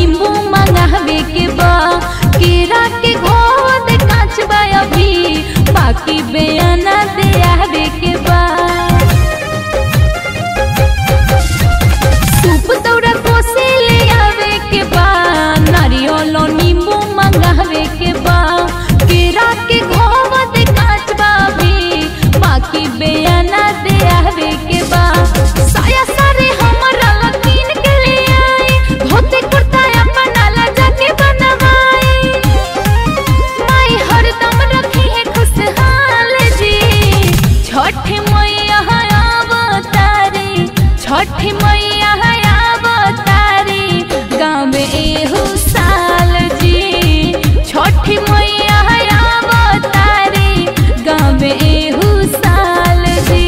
नींबू मंगावे के बा केरा के घोद कांच बा अभी बाकी बेअना दे आवे के बा सूप दौरा कोसे ले आवे के बा नारियल नींबू मंगावे के बा केरा के घोद कांच बा अभी बाकी बेअना दे आवे के बा साया सारे हमरा लकीन के ले आई धोती कुर्ता अपना ला जाके बनवाई माई हरदम रखी है खुशहाल जी छठ मैया अवतारी छठ मैया अवतारी गाँव में एहू साल जी छठ मैया अवतारी गाँव में एहू साल जी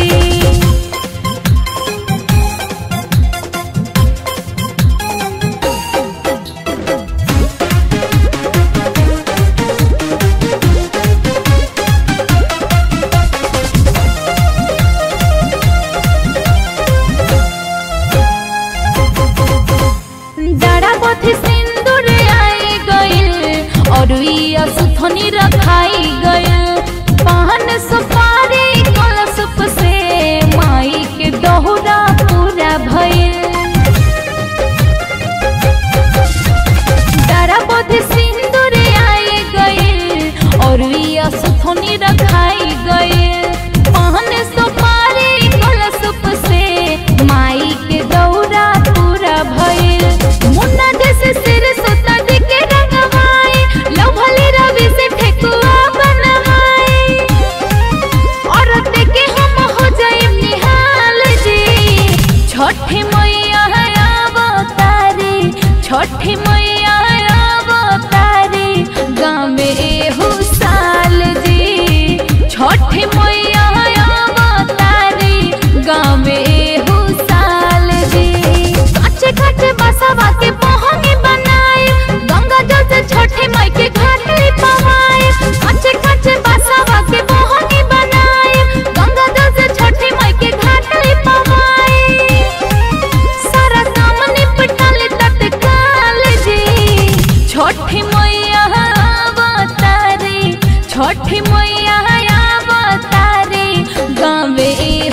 डाड़ा पथी सिंदूर आई गइल और इया सुथनी रखाई गइल पान सुपारी कलशप से माई के दोहरा पूरा भइल डाड़ा पथी सिंदूर आई गइल और इया सुथनी रखाई गइल पान सुपारी कलशप से माई के दौरा पूरा भइल मुन्ना जैसे सिर सुता दे के रंगवाई लव भले रवि से ठेकुआ बनवाई और देखे हम हो जाए निहाल जी छठ मैया अवतारी छठ मैया अवतारी गाँव में एहू साल जी छठ मैया अवतारी गाँव में एहू साल जी काचे काचे बसवा के पहंगी बनाए गंगा जल से छठे माई के घाट लिपवाए काचे काचे बसवा के पहंगी बनाए गंगा जल से छठे माई के घाट लिपवाए सारा काम निपटल तत्काल जी छठ मैया अवतारी छठ मैया अवतारी गाँव